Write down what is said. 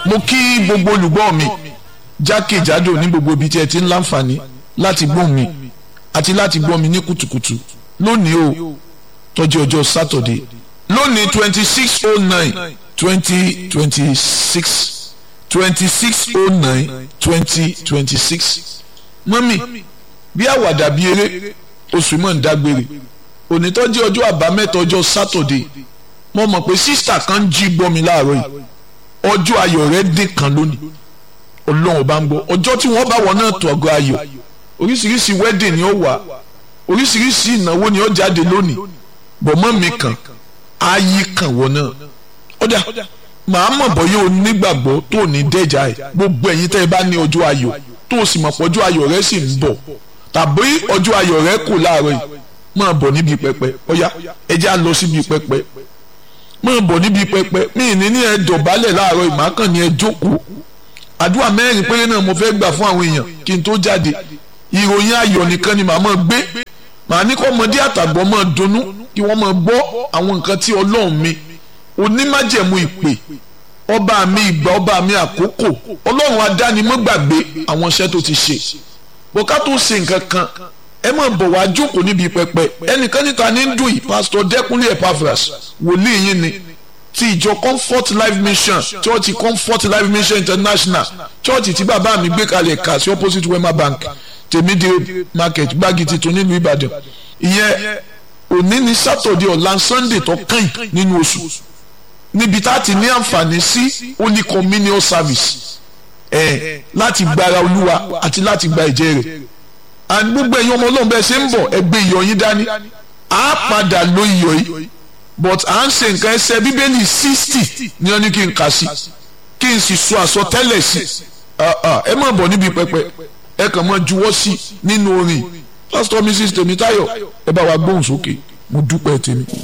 mo kí gbogbo olùgbọ́ mi jákèjádò ní gbogbo ibi tí ẹ ti ń láǹfààní láti gbọ́ mi àti láti gbọ́ mi ní kùtùkùtù lónìí o tọ́jú ọjọ́ sátọ̀dé lónìí twenty six oh nine twenty twenty six twenty six oh nine twenty twenty six mọ́mì bí àwàdà bí eré oṣù mọ̀ ń dágbére onítọ́jú ọjọ́ àbámẹ́ta ọjọ́ sátọ̀dé mo mọ̀ pé sísítà kan jí gbọ́ mi láàárọ̀ yìí ọjọ́ ayọ̀ rẹ̀ dín kan lónìí ọlọ́run bá ń gbọ́ ọjọ́ tí wọ́n bá wọn náà tó ọgọ́ ayọ̀ oríṣiríṣi wedding ni ó wà oríṣiríṣi ìnáwó ni ó jáde lónìí bọ̀mọ́ mi kàn ayé kàn wọ́n náà ọ̀dà màá mọ̀ bọ́yá o nígbàgbọ́ tó ní dẹ́jà ẹ̀ gbogbo ẹ̀yin tẹ́ ẹ bá ní ọjọ́ ayọ̀ tó o sì mọ̀ pọ́jọ́ ayọ̀ rẹ sì ń bọ̀ tàbí ọjọ́ ayọ̀ rẹ kù láàárọ̀ yìí máa bọ̀ níbi pẹpẹ ọ̀yá ẹ já lọ síbi pẹpẹ máa bọ̀ níbi pẹpẹ mí ní ní ẹ dọ̀bálẹ̀ láàárọ̀ ìmákàn ní ẹ jókòó àdúrà mẹ́rin péré náà mo fẹ́ gbà fún àwọn èèyàn kí n tó jáde ìròyìn ayọ̀ nìkan ni màá máa gbé màá ní kọ́ ọmọdé àtàgbọ́ máa dunnú kí wọ́n máa gbọ́ àwọn nǹkan tí ọlọ́run mi onímájẹ̀mú ìpè ọba mi ìgbà ọba mi àkókò ọlọ́run adánimọ́gbàgbé àwọn iṣẹ́ tó ti ṣe bọ́ká tó ṣe nǹkan kan ẹ máa bọ̀ wá jókòó níbi pẹpẹ ẹnìkan níta ní dùn yìí pásítọ̀ dẹ́kunlé epaphras wòlíì yín ni ti ìjọ comfort life mission church comfort life mission international church tí bàbá mi gbé kalẹ̀ kà sí opposite wema bank tèmídìrí market gbági tuntun nílùú ìbàdàn ìyẹn òní ní sátọ̀dẹ̀ ọ̀la sunday tó kàn nínú oṣù níbi tá a ti ní àǹfààní sí holy communion service ẹ̀ láti gbára olúwa àti láti gba ẹ̀jẹ̀ rẹ̀ and gbogbo ẹ̀yin ọmọ ọlọ́run bẹ́ẹ̀ ṣe ń bọ̀ ẹgbẹ́ iyọ̀ yín dání á padà lo iyọ̀ yìí but à ń ṣe nǹkan ẹsẹ̀ bíbélì sixty ni wọ́n ní kí n kà sí kí n sì sọ àsọtẹ́lẹ̀ sí ẹ má bọ̀ níbi pẹpẹ ẹ kàn máa juwọ́ sí nínú orin pásítọ̀ mrs tèmítáyọ̀ ẹ bá wa gbóhùn sókè mo dúpẹ́ tèmi.